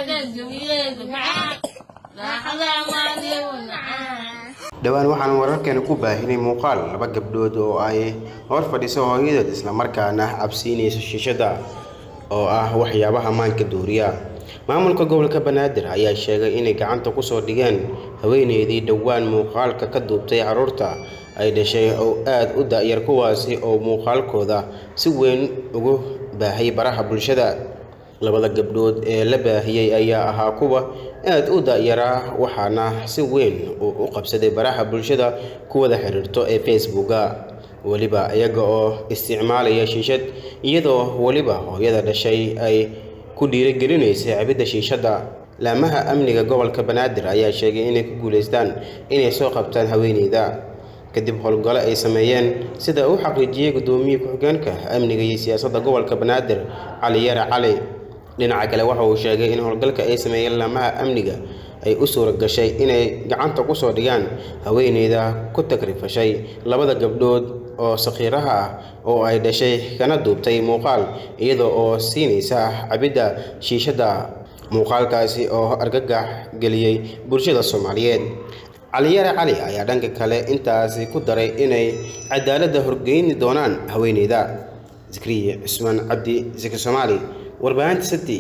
dhowaan waxaan wararkeena ku baahinay muuqaal laba gabdhood oo ay hor fadhiso hooyadood islamarkaana cabsiinayso shiishada oo ah waxyaabaha maanka duuriya maamulka gobolka banaadir ayaa sheegay inay gacanta kusoo dhigeen haweeneydii dhowaan muuqaalka ka duubtay carruurta ay dhashay oo aada u da-yar kuwaasi oo muuqaalkooda si weyn ugu baahay baraha bulshada labada gabdhood ee la baahiyey ayaa ahaa kuwa aada u da-yaraa waxaana si weyn uu u qabsaday baraha bulshada ku wada xiriirto ee facebooka weliba iyaga oo isticmaalaya shiishad iyadoo weliba hooyada dhashay ay ku dhiirigelinaysa cabidda shiishadda laamaha amniga gobolka banaadir ayaa sheegay inay ku guulaystaan inay soo qabtaan haweeneyda kadib howlgalo ay sameeyeen sida uu xaqiijiyey guddoomiye ku-xigeenka amniga iyo siyaasadda gobolka banaadir cali yare cali dhinaca kale waxa uu sheegay in howlgalka ay sameeyeen laamaha amniga ay u suura gashay inay gacanta kusoo dhigaan haweeneyda ku tagrifashay labada gabdhood oo sakhiiraha ah oo ay dhashay kana duubtay muuqaal iyada oo siinaysa cabidda shiishadda muuqaalkaasi oo argagax geliyey bulshada soomaaliyeed caliyare cali ayaa dhanka kale intaasi ku daray inay cadaaladda horgeyni doonaan haweeneyda zikriye cusmaan cabdi zikri soomaali warbaahinta city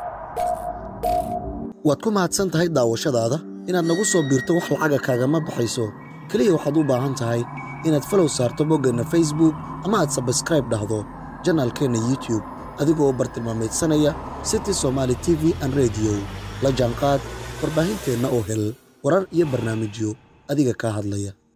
waad ku mahadsan tahay daawashadaada inaad nagu soo biirto wax lacaga kaagama baxayso keliya waxaad u baahan tahay inaad falow saarto boggeenna facebook ama aad sabskraib dhahdo janaalkeenna youtube adigoo bartilmaamaydsanaya city somaali t v an rediyo la jaanqaad warbaahinteenna oo hel warar iyo barnaamijyo adiga kaa hadlaya